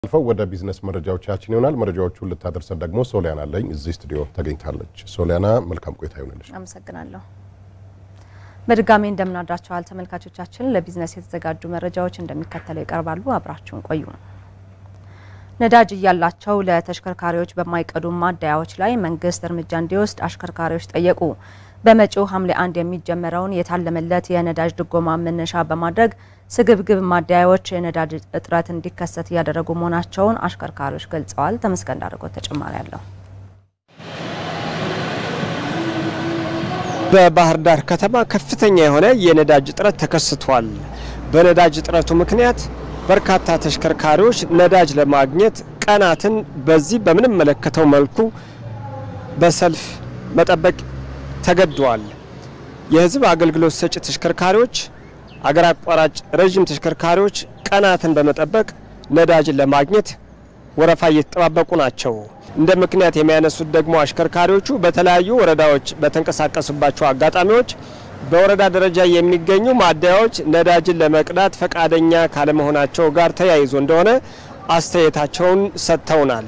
አልፈው ወደ ቢዝነስ መረጃዎቻችን ይሆናል። መረጃዎቹን ልታደርሰን ደግሞ ሶሊያና አለኝ እዚህ ስቱዲዮ ተገኝታለች። ሶሊያና መልካም ቆይታ ይሆንልሽ። አመሰግናለሁ። በድጋሚ እንደምናድራችኋል ተመልካቾቻችን። ለቢዝነስ የተዘጋጁ መረጃዎች እንደሚከተለው ይቀርባሉ። አብራችሁን ቆዩ። ነዳጅ እያላቸው ለተሽከርካሪዎች በማይቀዱ ማደያዎች ላይ መንግስት እርምጃ እንዲወስድ አሽከርካሪዎች ጠየቁ። በመጪው ሐምሌ አንድ የሚጀመረውን የታለመለት የነዳጅ ድጎማ መነሻ በማድረግ ስግብግብ ማደያዎች የነዳጅ እጥረት እንዲከሰት እያደረጉ መሆናቸውን አሽከርካሪዎች ገልጸዋል። ተመስገን ዳርጎት ተጨማሪ አለው። በባህር ዳር ከተማ ከፍተኛ የሆነ የነዳጅ እጥረት ተከስቷል። በነዳጅ እጥረቱ ምክንያት በርካታ ተሽከርካሪዎች ነዳጅ ለማግኘት ቀናትን በዚህ በምንመለከተው መልኩ በሰልፍ መጠበቅ ተገደዋል። የህዝብ አገልግሎት ሰጪ ተሽከርካሪዎች፣ አገር አቋራጭ ረዥም ተሽከርካሪዎች ቀናትን በመጠበቅ ነዳጅን ለማግኘት ወረፋ እየተጠባበቁ ናቸው። እንደ ምክንያት የሚያነሱት ደግሞ አሽከርካሪዎቹ በተለያዩ ወረዳዎች በተንቀሳቀሱባቸው አጋጣሚዎች በወረዳ ደረጃ የሚገኙ ማደያዎች ነዳጅን ለመቅዳት ፈቃደኛ ካለመሆናቸው ጋር ተያይዞ እንደሆነ አስተያየታቸውን ሰጥተውናል።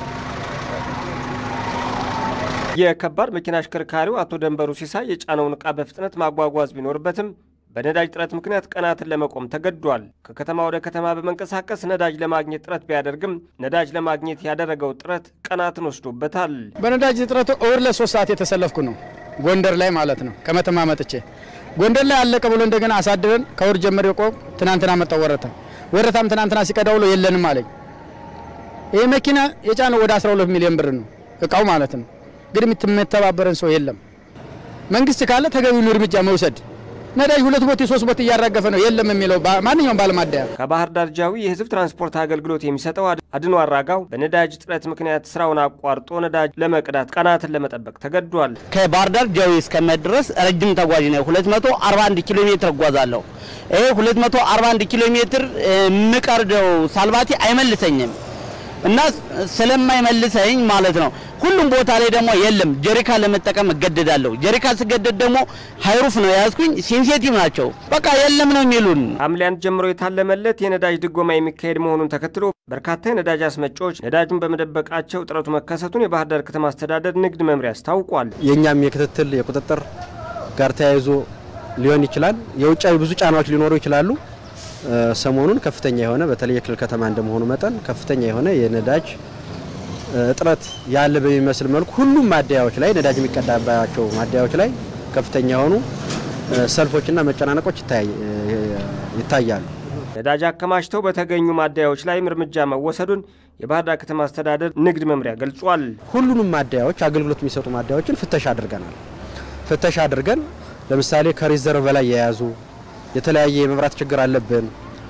የከባድ መኪና አሽከርካሪው አቶ ደንበሩ ሲሳይ የጫነውን ዕቃ በፍጥነት ማጓጓዝ ቢኖርበትም በነዳጅ ጥረት ምክንያት ቀናትን ለመቆም ተገዷል። ከከተማ ወደ ከተማ በመንቀሳቀስ ነዳጅ ለማግኘት ጥረት ቢያደርግም ነዳጅ ለማግኘት ያደረገው ጥረት ቀናትን ወስዶበታል። በነዳጅ እጥረቱ እሁድ ለሶስት ሰዓት የተሰለፍኩ ነው፣ ጎንደር ላይ ማለት ነው። ከመተማ መጥቼ ጎንደር ላይ አለቀ ብሎ እንደገና አሳድረን ከእሁድ ጀምሬ ቆም ትናንትና መጣው ወረታ ወረታም ትናንትና ሲቀዳ ውሎ የለንም አለኝ። ይህ መኪና የጫነው ወደ 12 ሚሊዮን ብር ነው እቃው ማለት ነው። ግን የምትተባበረን ሰው የለም። መንግስት ካለ ተገቢውን እርምጃ መውሰድ ነዳጅ ሁለት ቦቴ ሶስት ቦቴ እያራገፈ ነው የለም የሚለው ማንኛውም ባለማደያ ከባህር ዳር ጃዊ የህዝብ ትራንስፖርት አገልግሎት የሚሰጠው አድኖ አራጋው በነዳጅ እጥረት ምክንያት ስራውን አቋርጦ ነዳጅ ለመቅዳት ቀናትን ለመጠበቅ ተገዷል። ከባህር ዳር ጃዊ እስከመሄድ ድረስ ረጅም ተጓዥ ነው። 241 ኪሎ ሜትር እጓዛለሁ። ይሄ 241 ኪሎ ሜትር የምቀርደው ሳልባቲ አይመልሰኝም እና ስለማይመልሰኝ ማለት ነው ሁሉም ቦታ ላይ ደግሞ የለም። ጀሪካ ለመጠቀም እገደዳለሁ። ጀሪካ ስገደድ ደግሞ ሀይሩፍ ነው የያዝኩኝ። ሴንሴቲቭ ናቸው። በቃ የለም ነው የሚሉን። ሐምሌ አንድ ጀምሮ የታለመለት የነዳጅ ድጎማ የሚካሄድ መሆኑን ተከትሎ በርካታ የነዳጅ አስመጪዎች ነዳጁን በመደበቃቸው እጥረቱ መከሰቱን የባህር ዳር ከተማ አስተዳደር ንግድ መምሪያ አስታውቋል። የእኛም የክትትል የቁጥጥር ጋር ተያይዞ ሊሆን ይችላል። የውጫዊ ብዙ ጫናዎች ሊኖሩ ይችላሉ። ሰሞኑን ከፍተኛ የሆነ በተለይ የክልል ከተማ እንደመሆኑ መጠን ከፍተኛ የሆነ የነዳጅ እጥረት ያለ በሚመስል መልኩ ሁሉም ማደያዎች ላይ ነዳጅ የሚቀዳባቸው ማደያዎች ላይ ከፍተኛ የሆኑ ሰልፎችና መጨናነቆች ይታያሉ። ነዳጅ አከማችተው በተገኙ ማደያዎች ላይም እርምጃ መወሰዱን የባህር ዳር ከተማ አስተዳደር ንግድ መምሪያ ገልጿል። ሁሉንም ማደያዎች አገልግሎት የሚሰጡ ማደያዎችን ፍተሻ አድርገናል። ፍተሻ አድርገን ለምሳሌ ከሪዘርቭ በላይ የያዙ የተለያየ የመብራት ችግር አለብን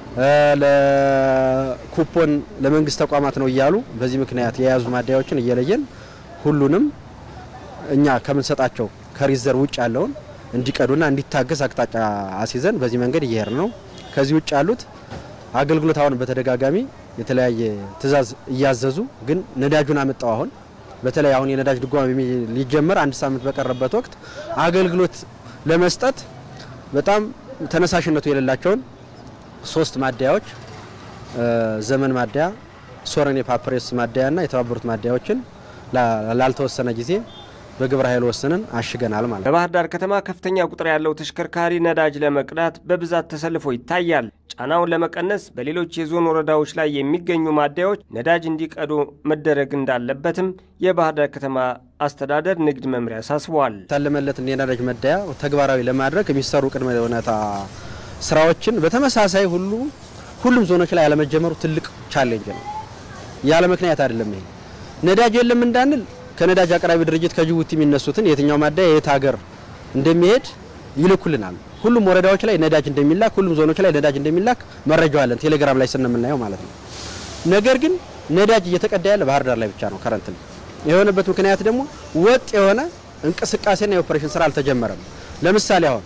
ለኩፖን ለመንግስት ተቋማት ነው እያሉ በዚህ ምክንያት የያዙ ማደያዎችን እየለየን ሁሉንም እኛ ከምንሰጣቸው ከሪዘርቭ ውጭ ያለውን እንዲቀዱና እንዲታገስ አቅጣጫ አስይዘን በዚህ መንገድ እየሄድ ነው። ከዚህ ውጭ ያሉት አገልግሎት አሁን በተደጋጋሚ የተለያየ ትዕዛዝ እያዘዙ ግን ነዳጁን አመጣው አሁን በተለይ አሁን የነዳጅ ድጎማ ሊጀመር አንድ ሳምንት በቀረበት ወቅት አገልግሎት ለመስጠት በጣም ተነሳሽነቱ የሌላቸውን ሶስት ማደያዎች ዘመን ማደያ፣ ሶረኔ ፓፕሬስ ማደያና የተባበሩት ማደያዎችን ላልተወሰነ ጊዜ በግብረ ኃይል ወስነን አሽገናል ማለት ነው። በባህር ዳር ከተማ ከፍተኛ ቁጥር ያለው ተሽከርካሪ ነዳጅ ለመቅዳት በብዛት ተሰልፎ ይታያል። ጫናውን ለመቀነስ በሌሎች የዞን ወረዳዎች ላይ የሚገኙ ማደያዎች ነዳጅ እንዲቀዱ መደረግ እንዳለበትም የባህር ዳር ከተማ አስተዳደር ንግድ መምሪያ አሳስበዋል። የታለመለትን የነዳጅ መደያ ተግባራዊ ለማድረግ የሚሰሩ ቅድመ ሁኔታ ስራዎችን በተመሳሳይ ሁሉ ሁሉም ዞኖች ላይ ያለመጀመሩ ትልቅ ቻሌንጅ ነው። ያለ ምክንያት አይደለም። ይሄ ነዳጅ የለም እንዳንል ከነዳጅ አቅራቢ ድርጅት ከጅቡቲ የሚነሱትን የትኛው ማደያ የት ሀገር እንደሚሄድ ይልኩልናል። ሁሉም ወረዳዎች ላይ ነዳጅ እንደሚላክ፣ ሁሉም ዞኖች ላይ ነዳጅ እንደሚላክ መረጃው አለን፣ ቴሌግራም ላይ ስንምናየው ማለት ነው። ነገር ግን ነዳጅ እየተቀዳ ያለ ባህር ዳር ላይ ብቻ ነው ከረንት ነው። የሆነበት ምክንያት ደግሞ ወጥ የሆነ እንቅስቃሴና የኦፕሬሽን ስራ አልተጀመረም። ለምሳሌ አሁን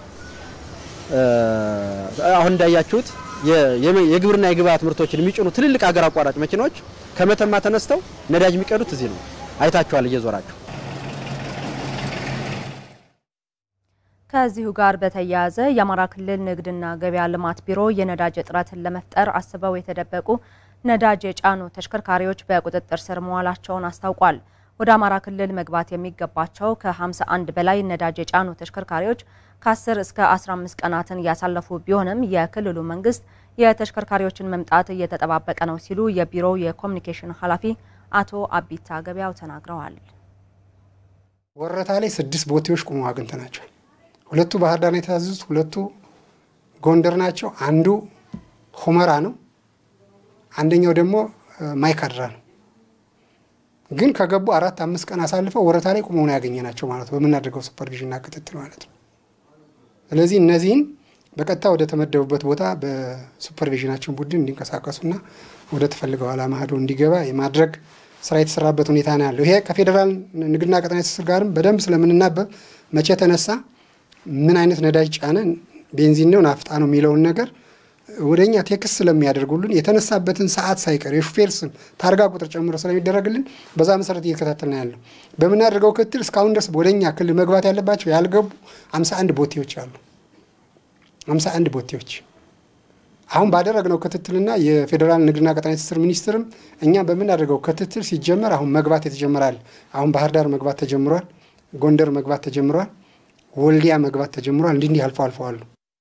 አሁን እንዳያችሁት የግብርና የግብአት ምርቶችን የሚጭኑ ትልልቅ ሀገር አቋራጭ መኪናዎች ከመተማ ተነስተው ነዳጅ የሚቀዱት እዚህ ነው። አይታችኋል እየዞራችሁ። ከዚሁ ጋር በተያያዘ የአማራ ክልል ንግድና ገበያ ልማት ቢሮ የነዳጅ እጥረትን ለመፍጠር አስበው የተደበቁ ነዳጅ የጫኑ ተሽከርካሪዎች በቁጥጥር ስር መዋላቸውን አስታውቋል። ወደ አማራ ክልል መግባት የሚገባቸው ከ51 በላይ ነዳጅ የጫኑ ተሽከርካሪዎች ከ10 እስከ 15 ቀናትን እያሳለፉ ቢሆንም የክልሉ መንግስት የተሽከርካሪዎችን መምጣት እየተጠባበቀ ነው ሲሉ የቢሮው የኮሚኒኬሽን ኃላፊ አቶ አቢታ ገበያው ተናግረዋል። ወረታ ላይ ስድስት ቦቴዎች ቁመው አግኝተናቸዋል። ሁለቱ ባህር ዳር ነው የታዘዙት፣ ሁለቱ ጎንደር ናቸው። አንዱ ሁመራ ነው፣ አንደኛው ደግሞ ማይካድራ ነው። ግን ከገቡ አራት አምስት ቀን አሳልፈው ወረታ ላይ ቁመው ነው ያገኘናቸው ማለት ነው፣ በምናደርገው ሱፐርቪዥንና ክትትል ማለት ነው። ስለዚህ እነዚህን በቀጥታ ወደ ተመደቡበት ቦታ በሱፐርቪዥናችን ቡድን እንዲንቀሳቀሱና ወደ ተፈልገው ዓላማ ሄዶ እንዲገባ የማድረግ ስራ የተሰራበት ሁኔታ ነው ያለው። ይሄ ከፌዴራል ንግድና ቀጣናዊ ትስስር ጋርም በደንብ ስለምንናበብ መቼ ተነሳ፣ ምን አይነት ነዳጅ ጫነ፣ ቤንዚን ነው ናፍጣ ነው የሚለውን ነገር ወደ እኛ ቴክስት ስለሚያደርጉልን የተነሳበትን ሰዓት ሳይቀር የሹፌር ስም ታርጋ ቁጥር ጨምሮ ስለሚደረግልን በዛ መሰረት እየተከታተል ነው ያለው። በምናደርገው ክትትል እስካሁን ድረስ ወደ እኛ ክልል መግባት ያለባቸው ያልገቡ 51 ቦቴዎች አሉ። 51 ቦቴዎች አሁን ባደረግነው ክትትልና የፌዴራል ንግድና ቀጣናዊ ትስስር ሚኒስትርም እኛ በምናደርገው ክትትል ሲጀመር አሁን መግባት የተጀመራል። አሁን ባህር ዳር መግባት ተጀምሯል። ጎንደር መግባት ተጀምሯል። ወልዲያ መግባት ተጀምሯል። እንዲህ እንዲህ አልፎ አልፎ አሉ።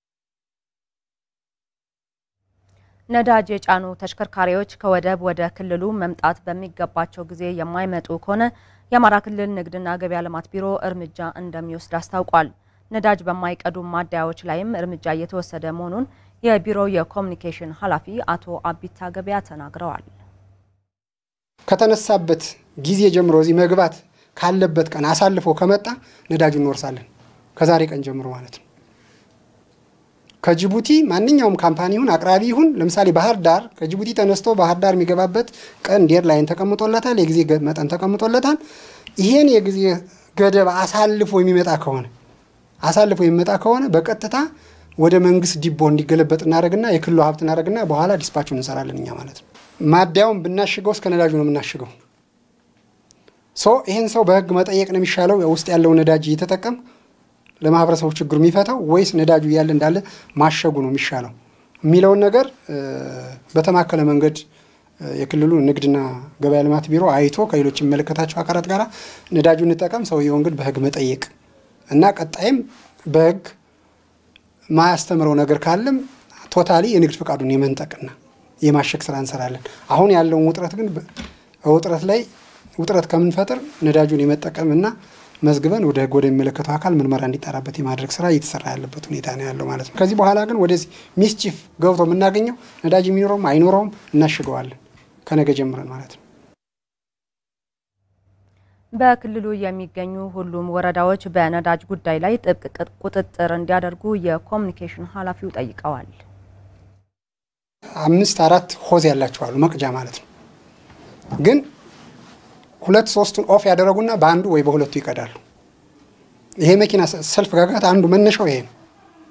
ነዳጅ የጫኑ ተሽከርካሪዎች ከወደብ ወደ ክልሉ መምጣት በሚገባቸው ጊዜ የማይመጡ ከሆነ የአማራ ክልል ንግድና ገበያ ልማት ቢሮ እርምጃ እንደሚወስድ አስታውቋል። ነዳጅ በማይቀዱ ማደያዎች ላይም እርምጃ እየተወሰደ መሆኑን የቢሮው የኮሚኒኬሽን ኃላፊ አቶ አቢታ ገበያ ተናግረዋል። ከተነሳበት ጊዜ ጀምሮ እዚህ መግባት ካለበት ቀን አሳልፎ ከመጣ ነዳጁ እንወርሳለን። ከዛሬ ቀን ጀምሮ ማለት ነው። ከጅቡቲ ማንኛውም ካምፓኒ ይሁን አቅራቢ ይሁን ለምሳሌ ባህር ዳር ከጅቡቲ ተነስቶ ባህር ዳር የሚገባበት ቀን ዴር ላይን ተቀምጦለታል፣ የጊዜ መጠን ተቀምጦለታል። ይሄን የጊዜ ገደብ አሳልፎ የሚመጣ ከሆነ አሳልፎ የሚመጣ ከሆነ በቀጥታ ወደ መንግስት ዲቦ እንዲገለበጥ እናደረግና የክልሉ ሀብት እናደረግና በኋላ ዲስፓቹን እንሰራለን እኛ ማለት ነው። ማደያውን ብናሽገው እስከ ነዳጁ ነው የምናሽገው። ሶ ይህን ሰው በህግ መጠየቅ ነው የሚሻለው ውስጥ ያለው ነዳጅ እየተጠቀም ለማህበረሰቡ ችግሩ የሚፈታው ወይስ ነዳጁ እያለ እንዳለ ማሸጉ ነው የሚሻለው የሚለውን ነገር በተማከለ መንገድ የክልሉ ንግድና ገበያ ልማት ቢሮ አይቶ ከሌሎች የሚመለከታቸው አካላት ጋር ነዳጁ እንጠቀም፣ ሰውየውን ግን በህግ መጠየቅ እና ቀጣይም በህግ ማያስተምረው ነገር ካለም ቶታሊ የንግድ ፈቃዱን የመንጠቅና የማሸግ ስራ እንሰራለን። አሁን ያለውን ውጥረት ግን ውጥረት ላይ ውጥረት ከምንፈጥር ነዳጁን የመጠቀምና መዝግበን ወደ ህግ ወደሚመለከተው አካል ምርመራ እንዲጣራበት የማድረግ ስራ እየተሰራ ያለበት ሁኔታ ነው ያለው ማለት ነው። ከዚህ በኋላ ግን ወደዚህ ሚስቺፍ ገብቶ የምናገኘው ነዳጅ የሚኖረውም አይኖረውም እናሽገዋለን ከነገ ጀምረን ማለት ነው። በክልሉ የሚገኙ ሁሉም ወረዳዎች በነዳጅ ጉዳይ ላይ ጥብቅ ቁጥጥር እንዲያደርጉ የኮሚኒኬሽን ኃላፊው ጠይቀዋል። አምስት አራት ሆዝ ያላቸው አሉ መቅጃ ማለት ነው። ግን ሁለት ሶስቱን ኦፍ ያደረጉና በአንዱ ወይ በሁለቱ ይቀዳሉ። ይሄ መኪና ሰልፍ ጋጋት አንዱ መነሻው ይሄ ነው፣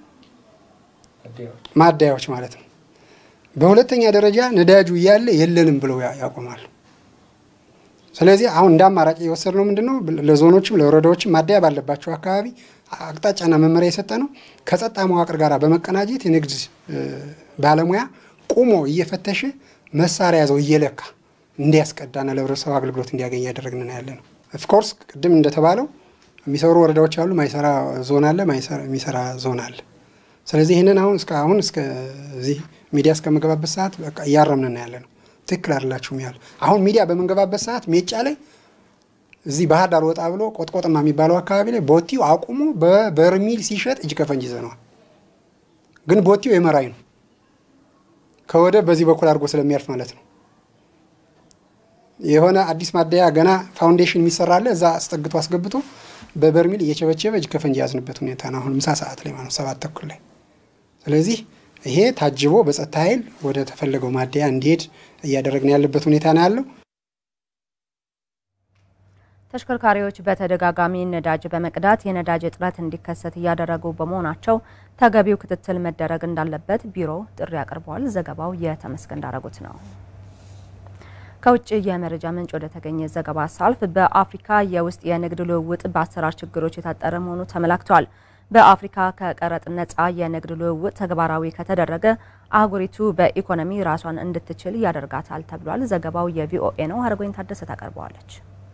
ማደያዎች ማለት ነው። በሁለተኛ ደረጃ ነዳጁ እያለ የለንም ብለው ያቆማሉ። ስለዚህ አሁን እንደ አማራጭ የወሰድ ነው ምንድን ነው ለዞኖችም ለወረዳዎችም ማደያ ባለባቸው አካባቢ አቅጣጫና መመሪያ የሰጠ ነው። ከጸጥታ መዋቅር ጋር በመቀናጀት የንግድ ባለሙያ ቁሞ እየፈተሸ መሳሪያ ያዘው እየለካ እንዲያስቀዳና ለህብረተሰቡ አገልግሎት እንዲያገኝ እያደረግን ያለ ነው። ኦፍኮርስ ቅድም እንደተባለው የሚሰሩ ወረዳዎች አሉ፣ ማይሰራ ዞን አለ፣ የሚሰራ ዞን አለ። ስለዚህ ይህንን አሁን እስከ አሁን እስከዚህ ሚዲያ እስከምገባበት ሰዓት በቃ እያረምን ያለ ነው። ትክክል አይደላችሁም ያለ አሁን ሚዲያ በምንገባበት ሰዓት ሜጫ ላይ እዚህ ባህር ዳር ወጣ ብሎ ቆጥቆጥማ የሚባለው አካባቢ ላይ ቦቲው አቁሞ በበርሚል ሲሸጥ እጅ ከፈንጅ ይዘነዋል። ግን ቦቲው የመራኝ ነው ከወደብ በዚህ በኩል አድርጎ ስለሚያልፍ ማለት ነው። የሆነ አዲስ ማደያ ገና ፋውንዴሽን የሚሰራለ እዛ አስጠግቶ አስገብቶ በበርሚል እየቸበቸበ እጅ ከፈንጅ የያዝንበት ሁኔታ ነው። አሁን ምሳ ሰዓት ላይ ማለት ሰባት ተኩል ላይ ስለዚህ ይሄ ታጅቦ በጸጥታ ኃይል ወደ ተፈለገው ማደያ እንዲሄድ እያደረግን ያለበት ሁኔታ ነው ያለው። ተሽከርካሪዎች በተደጋጋሚ ነዳጅ በመቅዳት የነዳጅ እጥረት እንዲከሰት እያደረጉ በመሆናቸው ተገቢው ክትትል መደረግ እንዳለበት ቢሮው ጥሪ አቅርበዋል። ዘገባው የተመስገን ዳረጉት ነው። ከውጭ የመረጃ ምንጭ ወደ ተገኘ ዘገባ ሳልፍ በአፍሪካ የውስጥ የንግድ ልውውጥ በአሰራር ችግሮች የታጠረ መሆኑ ተመላክቷል። በአፍሪካ ከቀረጥ ነጻ የንግድ ልውውጥ ተግባራዊ ከተደረገ አህጉሪቱ በኢኮኖሚ ራሷን እንድትችል ያደርጋታል ተብሏል። ዘገባው የቪኦኤ ነው። ሀረጎኝ ታደሰ ታቀርበዋለች።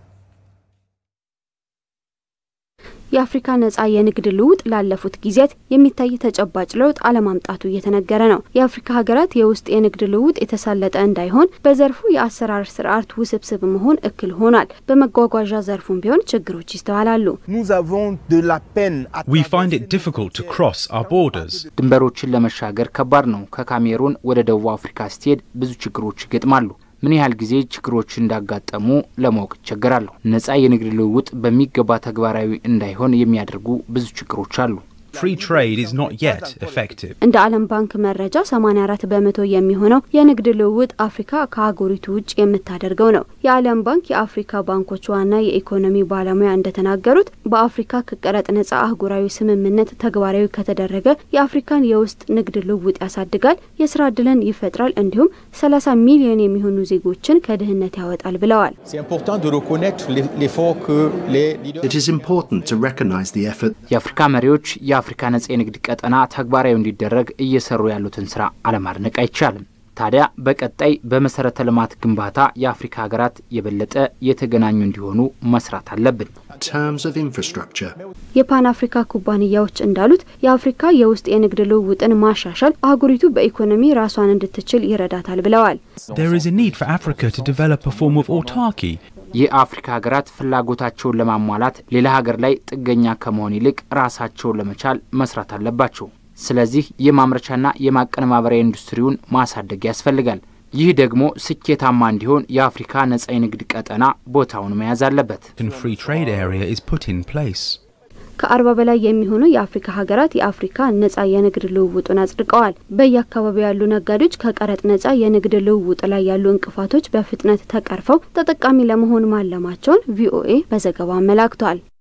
የአፍሪካ ነጻ የንግድ ልውውጥ ላለፉት ጊዜያት የሚታይ ተጨባጭ ለውጥ አለማምጣቱ እየተነገረ ነው። የአፍሪካ ሀገራት የውስጥ የንግድ ልውውጥ የተሳለጠ እንዳይሆን በዘርፉ የአሰራር ስርዓት ውስብስብ መሆን እክል ሆኗል። በመጓጓዣ ዘርፉም ቢሆን ችግሮች ይስተዋላሉ። ድንበሮችን ለመሻገር ከባድ ነው። ከካሜሩን ወደ ደቡብ አፍሪካ ስትሄድ ብዙ ችግሮች ይገጥማሉ። ምን ያህል ጊዜ ችግሮች እንዳጋጠሙ ለማወቅ ይቸገራለሁ። ነጻ የንግድ ልውውጥ በሚገባ ተግባራዊ እንዳይሆን የሚያደርጉ ብዙ ችግሮች አሉ። እንደ ዓለም ባንክ መረጃ 84 በመቶ የሚሆነው የንግድ ልውውጥ አፍሪካ ከአህጉሪቱ ውጭ የምታደርገው ነው። የዓለም ባንክ የአፍሪካ ባንኮች ዋና የኢኮኖሚ ባለሙያ እንደተናገሩት በአፍሪካ ከቀረጥ ነጻ አህጉራዊ ስምምነት ተግባራዊ ከተደረገ የአፍሪካን የውስጥ ንግድ ልውውጥ ያሳድጋል፣ የስራ እድልን ይፈጥራል፣ እንዲሁም 30 ሚሊዮን የሚሆኑ ዜጎችን ከድህነት ያወጣል ብለዋል። የአፍሪካ መሪዎች የአፍሪካ ነጻ የንግድ ቀጠና ተግባራዊ እንዲደረግ እየሰሩ ያሉትን ስራ አለማድነቅ አይቻልም። ታዲያ በቀጣይ በመሰረተ ልማት ግንባታ የአፍሪካ ሀገራት የበለጠ የተገናኙ እንዲሆኑ መስራት አለብን። የፓን አፍሪካ ኩባንያዎች እንዳሉት የአፍሪካ የውስጥ የንግድ ልውውጥን ማሻሻል አህጉሪቱ በኢኮኖሚ ራሷን እንድትችል ይረዳታል ብለዋል። የአፍሪካ ሀገራት ፍላጎታቸውን ለማሟላት ሌላ ሀገር ላይ ጥገኛ ከመሆን ይልቅ ራሳቸውን ለመቻል መስራት አለባቸው። ስለዚህ የማምረቻና የማቀነባበሪያ ኢንዱስትሪውን ማሳደግ ያስፈልጋል። ይህ ደግሞ ስኬታማ እንዲሆን የአፍሪካ ነጻ የንግድ ቀጠና ቦታውን መያዝ አለበት። ከአርባ በላይ የሚሆኑ የአፍሪካ ሀገራት የአፍሪካ ነጻ የንግድ ልውውጡን አጽድቀዋል። በየአካባቢው ያሉ ነጋዴዎች ከቀረጥ ነጻ የንግድ ልውውጥ ላይ ያሉ እንቅፋቶች በፍጥነት ተቀርፈው ተጠቃሚ ለመሆን ማለማቸውን ቪኦኤ በዘገባው አመላክቷል።